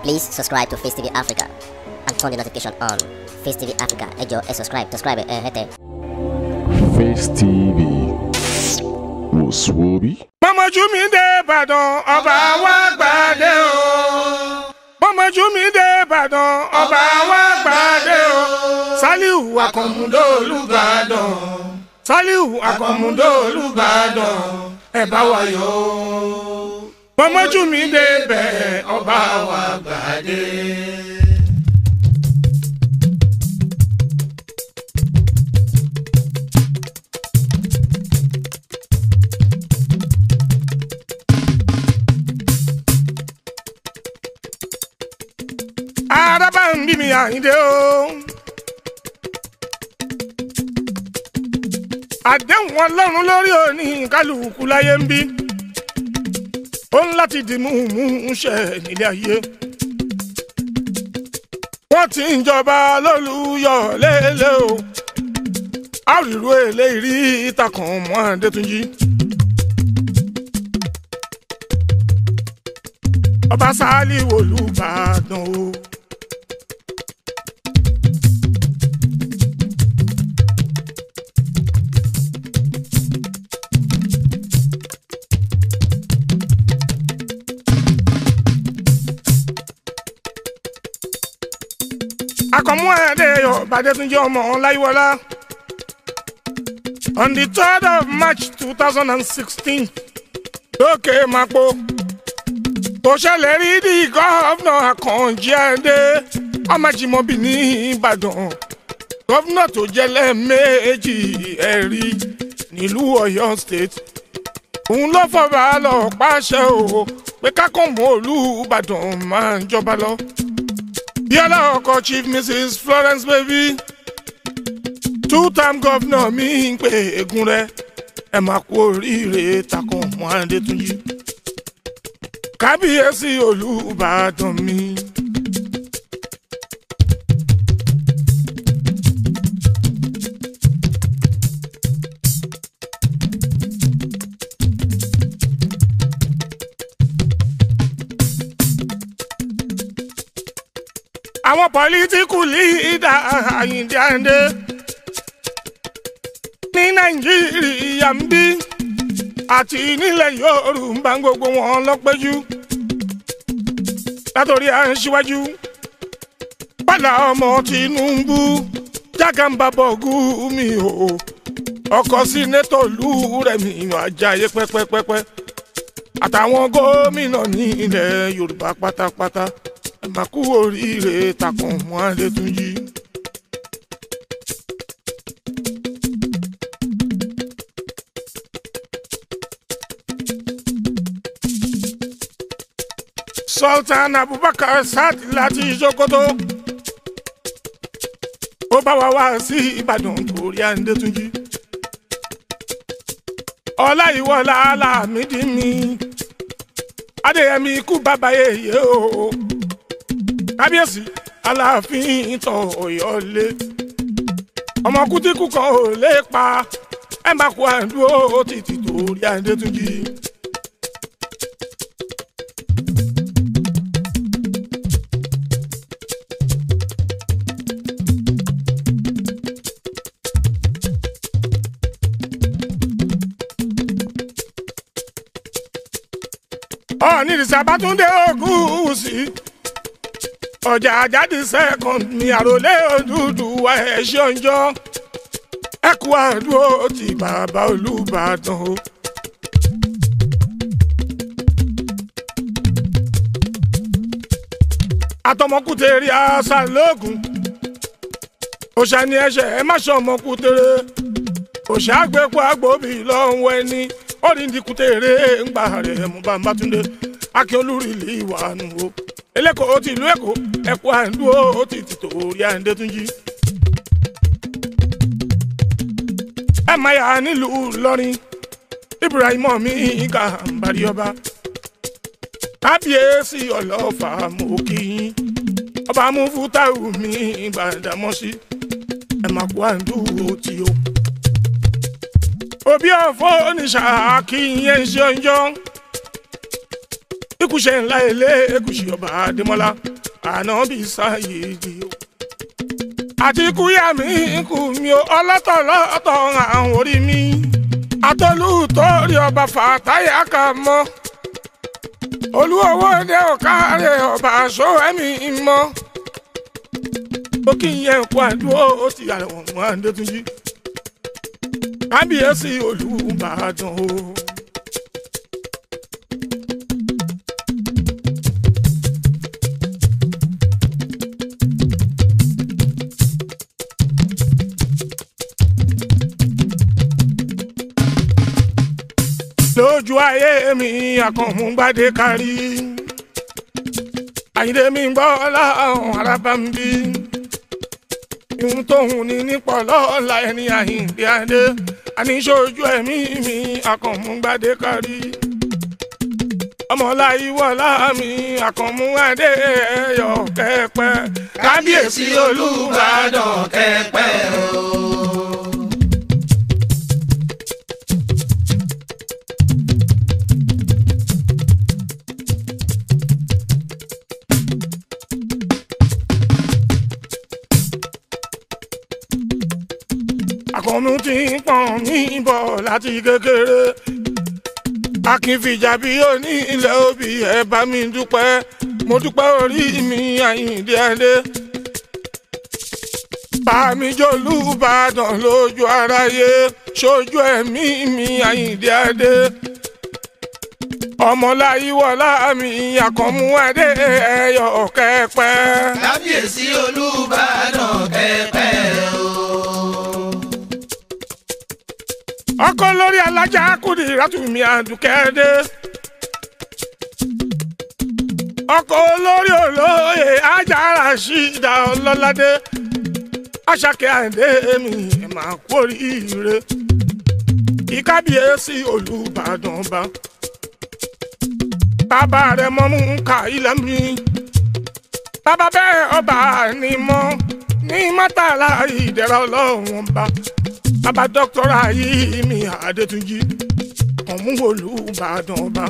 Please subscribe to Face TV Africa and turn the notification on. Face TV Africa, ẹ jọ̀ọ́ ẹ subscribe, subscribe ẹ hẹ́tẹ̀. Face TV wòsùwòbí. bọ́mọjú mi dé ìbàdàn ọba wa gbàdé o. bọ́mọjú mi dé ìbàdàn ọba wa gbàdé o. saliu akọ̀mùdó olùbàdàn. saliu akọ̀mùdó olùbàdàn. ẹ bá wa yọ̀ o. bọ́mọjú mi dé bẹ̀ ọba wa gbàdé. araba ń bí mi àyíndé o. àdéhùn ọlọ́run lórí òní kálukú láyé ń bí. ó ń láti di múmú ṣẹ nílé ayé. wọ́n ti ń jọba lólùyọ̀ lélẹ̀ o. àrìrò eléyìí ìtàkùn mọ́ adétúnjì. ọba sáálì wòlúbàdàn o. akọ̀mú ẹ̀ẹ́dẹ́yọ̀ bàdẹ́túnjì ọmọ ọláyíwọlá on the third of march two thousand and sixteen lókè mapo kò ṣẹlẹ̀ rí di gọ́vnà àkànjí ẹ̀dẹ́ ọmọjìmọ́bì ní ìbàdàn gọ́vnà tó jẹ́ lẹ́ẹ̀mejì ẹ̀rí nílùú ọ̀yọ́ state òun ló fọba lọ pàṣẹ o pé kákọ́mọ́ olùbàdàn máa ń jọba lọ. Bíọ́lá ọkọ chief mrs florence baby two-time governor mi ń pè egun rẹ ẹ máa kú oríire takùn mọ́ adétúnjì kábíyèsí olùbàdàn mi. àwọn pọlitíkù lídà àyíǹde àyíǹde ní nàìjíríà ń bí àti nílẹ̀ yorùbá gbogbo wọn lọ́pẹ́jú látòrí à ń ṣíwájú padà ọmọ tinubu jákàmbábọ̀ gúmi o ọkọ̀ sínétò lù rẹ̀ mi àjàyè pẹ́pẹ́pẹ́pẹ́ àtàwọn gómìnà ní ilẹ̀ yorùbá pátápátá ẹ máa kú oríire takùn mọ́ adétúnjì. sultan abubakar sadi láti sokoto ó bá wa wá sí ìbàdàn torí àǹdẹ́túnjì ọláyíwọlá alámídìí mi adéyẹmí ikú bàbá yèyé o kábíyèsí aláàfin tọ ọ̀yọ́ lé ọmọ kútíkù kan ò lè pa ẹ má kó àdúró títí torí àǹdẹ́túnjì. ọ̀ọ́nì ìsàbátúndé ogún sí ọjà àjáde second ní àròlé Odùduwà ẹ̀ṣẹ̀ ọjọ́ ẹ̀kú àdúró ti bàbá Olúbàdàn o. àtọmọkùtèrè àṣà lóògùn òṣà ni ẹ̀ṣẹ̀ ẹ má ṣe ọmọkùtèrè òṣà àgbẹ̀pọ̀ àgbòbí lọ́wọ́ ẹni ó ní dikùtèrè ńgbà rẹ̀ mú bàbá túndé akíolúrí lè wà nù o eléko ti ìlú èkó ẹkọ àǹdúró ó ti tìtò orí àǹdẹ́túnjì. ẹ máa yà nílùú lọ́rin ibrahim mi ìka àǹbárí ọba kábíyèsí ọlọ́fà mọ́ kí yín ọba mufutau mi gbàdámọ́sí ẹ máa kó àǹdúró tí o. òbí ọ̀fọ́ oníṣà kí yẹn ṣe ọjọ́ ekuṣẹ́ ńlá ilé ekuṣẹ́ ọba adémọ́lá ànábì sáyéèdì o. àti kúyà mi kù mí o ọlọ́tọ̀lọ́tọ̀ àwọn orí mi. atọ́lù torí ọba fàtáyà kà mọ́. olúwowó ní ọ̀kárẹ̀ ọba aṣọ ẹ̀mí mọ́. ó kí n yẹ nǹkan àdúró ó ti yàrá wọn mọ́ àdétúnjì. kábíyèsí olùbàdàn o. lójú ayé mi àkànmúgbádé kárí àyíndé mi gbọ́ láwọn arábá ń bí ihun tóun ní nípò lọ́la ẹni àyíndé adé àníṣojú ẹ̀mí mi àkànmúgbádé kárí ọmọláyíwọlá mi àkànmúgbádé ẹyọ kẹpẹ kábíyèsí olùbàdàn kẹpẹ o. àkànmú ti ń pọ̀n mí bọ̀ láti kékeré akínfìjà bí ó ní ilẹ̀ òbí ẹ bá mi dúpẹ́ mo dúpẹ́ orí mi àyíǹde adé bàmí jolúbàdàn lójú aráyé sójú ẹ̀mí mi àyíǹde adé ọmọláyíwọlá mi àkànmú adé ẹyọ kẹpẹ. kábíyèsí olùbàdàn kẹpẹ o. ọkọ lórí alájà kùdì látùmí àdùkẹ́dẹ́ ọkọ olórí olóyè ajára ṣídà ọlọ́ládé aṣàkẹ́ àìdé mi máa kú oríire ìkábíyèsí olùbàdàn ọba bàbá rẹ̀ mọ́ mú ká ilẹ̀ mi bàbá bẹ́ẹ̀ ọba ni mọ́ ní mọ́tàlá ìdẹ̀ra ọlọ́run ọba bàbá dọ́kítọ́rà yìí mi àdètúnjì ọ̀mú olùbàdàn ọba.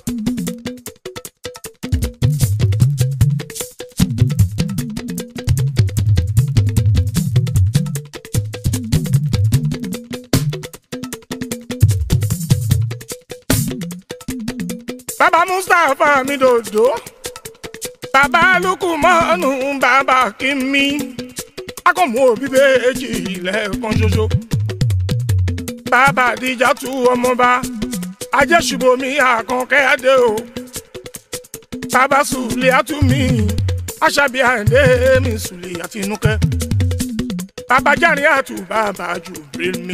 bàbá mustapha mi dòdò bàbá lukumanu bàbá kìmí akọ̀mú òbí méjì lẹ́ẹ̀kan ṣoṣo bàbá àdìjà tú ọmọba ajẹ́sùbọ̀mí àkànkẹ́ adé o bàbá sùlẹ̀ àtúmí aṣàbí àǹdé mi sùlẹ̀ àti inúkẹ́ bàbá járe àtú bàbá jùbìrì mi.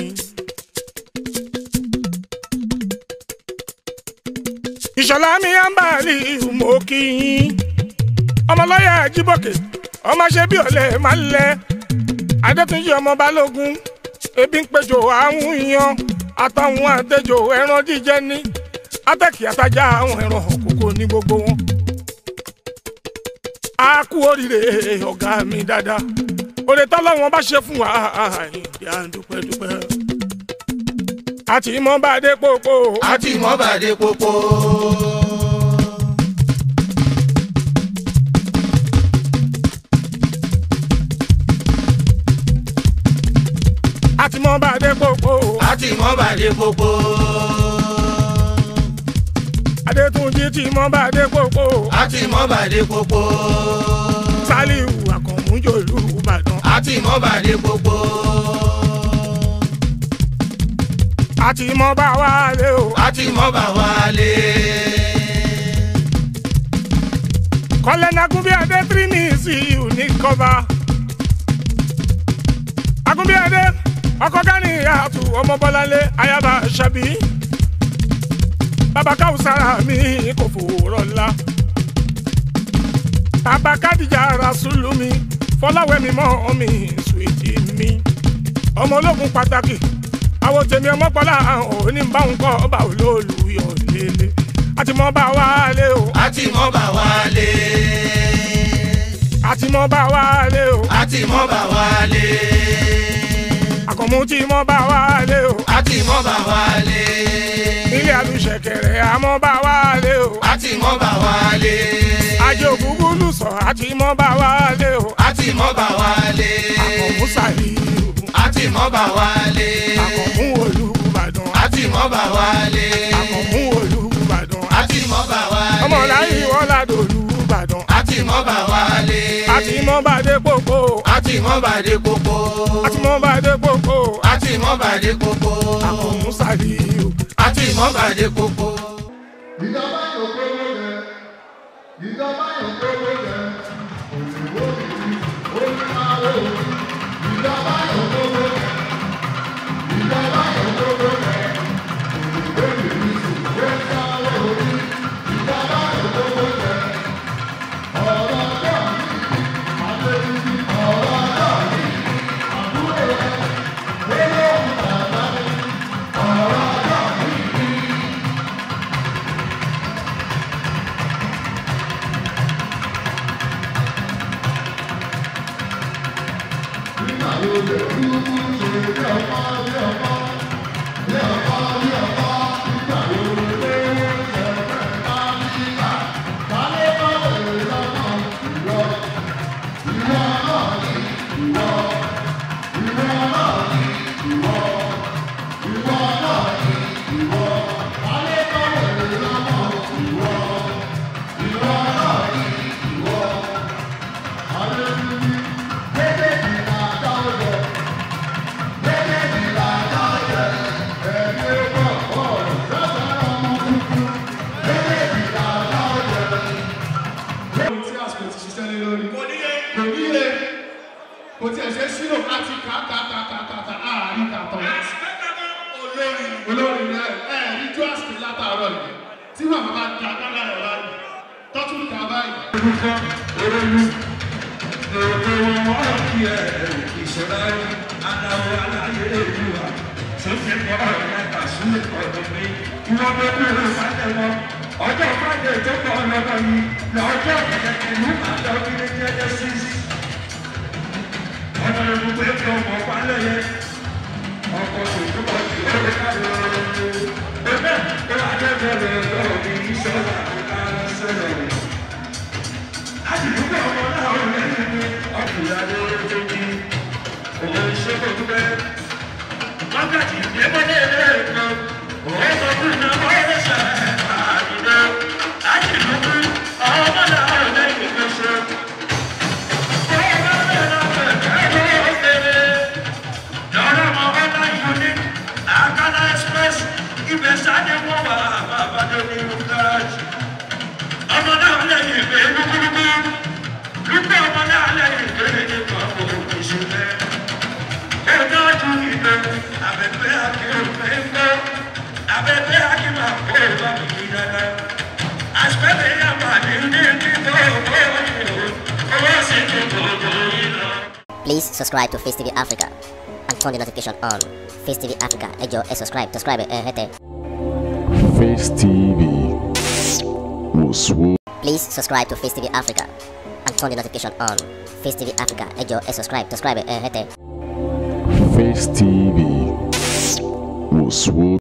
ìṣọ̀lá mi à ń bà lì mọ́ kí yín ọmọlọ́yà jíbọ̀kẹ́ ọmọ ṣe bí ọ̀lẹ́ máa ń lẹ adétúnjì ọmọ balógun ebi ń péjọ àwọn yan àtàwọn àtẹjọ ẹran jíjẹ ní atẹ́kì àtajà àwọn ẹran òkòkò ní gbogbo wọn. a kú oríire ọ̀gá mi dáadáa òde tọ́lọ́wọ́n bá ṣe fún wa ìdí à ń dúpẹ́ dúpẹ́. àti mọ́ bá dé pópó. àti mọ́bàdé pópó. àti mọ́ bá dé pópó. àti mọ́bàdé pópó. adétúnjì tí mọ́ bá dé pópó. àti mọ́bàdé pópó. sálíù àkànmújòlú ìbàdàn. àti mọ́bàdé pópó. àti mọ́ bá wà lé o. àti mọ́bà wálé. kọ́lẹ́nà agúnbíadé tírímìsì unikọ́ba. agúnbíadé ọkọ gani àtù ọmọ bọ́láńlé ayaba ṣàbí. bàbá káwùsára mi kò fòrọ̀ ńlá. bàbá kádìjà rasulu mi fọláwẹ́mi mọ́ mi sùwìtì mi. ọmọ ológun pàtàkì àwọn tèmi ọmọpọlá òní bá ń kọ́ ọba olóòlùyọ̀ lélẹ̀ àti mọ́ bá wálé o àti mọ́bà wálé. àti mọ́ bá wálé o àti mọ́bà wálé. àkànmú tí mọ́ bá wálé o àti mọ́bà wálé. ilé àlùṣẹ̀kẹ̀rẹ̀ àmọ́ bá wálé o àti mọ́bà wálé. àjò ògúngún lùsọ̀ àti mọ́ mọ́ bá wálé o àti mọ́ bá wálé. àkànmú sàlíù àti mọ́ bá wálé. àkànmú olùbàdàn àti mọ́ bá wálé. àkànmú olùbàdàn àti mọ́ bá wálé. ọmọ láyé wọn ládò olùbàdàn àti mọ́ bá wálé. àti mọ́ bá dé pópó àti mọ́ bá dé kókó. àti mọ́ bá dé pópó àti mọ́ bá dé kókó. àkànmú sàlíù àti mọ́ bá dé kókó. ìjọba yóò gbówó rẹ ìjọba yóò gbówó rẹ òyìnbó mi ó ní máa wò ó ìjọba yóò gbówó rẹ ìjọba yóò gbówó rẹ òyìnbó mi ó ní máa wò ó ìjọba yóò gbówó rẹ ọ̀rọ̀ ọjọ́ mi àtẹ̀yìntì ọ̀rọ̀ ọjọ́ mi àbúrò rẹ olóhùn bàbá mi ọ̀rọ̀ ọjọ́ mi. ohun tí àsìkò ti ṣiṣẹ́ lé lórí. kò níye. kò níye. kò tiẹ̀ ṣe sínú láti kà kà kà kà kà kà àárín kàtọ́. olórin. olórin rẹ ẹ rí ju àsìkò látàárọ̀ yìí tí màmá bá da dáná rẹ̀ báyìí tọ́tún kà báyìí. olùkọ́ olóyún èrò wọn kí ẹ ìṣẹ̀lá adáwọ̀ aláyé èlúwa sófin kọ́ ọ̀rọ̀ ẹ̀ka sílẹ̀ ọ̀dọ̀ mi ìwọ́n bẹ́ẹ̀ bí olú ìpàdé wọn ọjọ́ ìpàdé tó kọ́ ọlọ́dọ̀ yìí lọ́jọ́ ìlú àjọ ilé genesis ọ̀nà ìlúgbé tó mọ̀ pálẹ̀ yẹ ọkọ̀ tó túbọ̀ sí ọ̀rẹ́ káàdì ẹgbẹ́ tó adébẹ̀rẹ̀ lọ́wọ́ ní ìṣọ́lá àkàrà sẹ́lẹ̀ láti dúpẹ́ ọmọ náà ó lẹ́yìn ní ọkùnrin adé tó ní òun ìṣẹ́kọ̀ọ́ dúpẹ́ wákàtí ìdẹ́gbẹ́lẹ́ rẹ̀ kan òun sọ fún ìnáwó ẹ̀ṣẹ̀ àdìdẹ́ láti dúpẹ́ ọmọ náà ó lẹ́yìn ìgbésẹ̀. ọmọ náà lẹ́yìn ìgbé gbúgbúrúgbú lúpọ̀ ọmọ náà lẹ́yìn ìgbé nípa òkú ìṣẹ̀lẹ̀ ẹjọ́ ju ìgbé abẹ́fẹ́ akérèfé ń gbọ́ abẹ́fẹ́ akíma kó bá mi kí dáná àṣìpẹ́fẹ́ yà wà ní ní kíkọ́ owó ìlú owó sì ti gbogbo ìlú. Please subscribe to Face TV Africa and turn the notification on. Face TV Africa, ẹ jọ̀ọ́ ẹ subscribe, subscribe ẹ hẹ́tẹ̀. Face TV was Please subscribe to Face TV Africa and turn the notification on. Face TV Africa, ẹ jọ̀ọ́ ẹ subscribe, subscribe ẹ hẹ́tẹ̀. Face TV was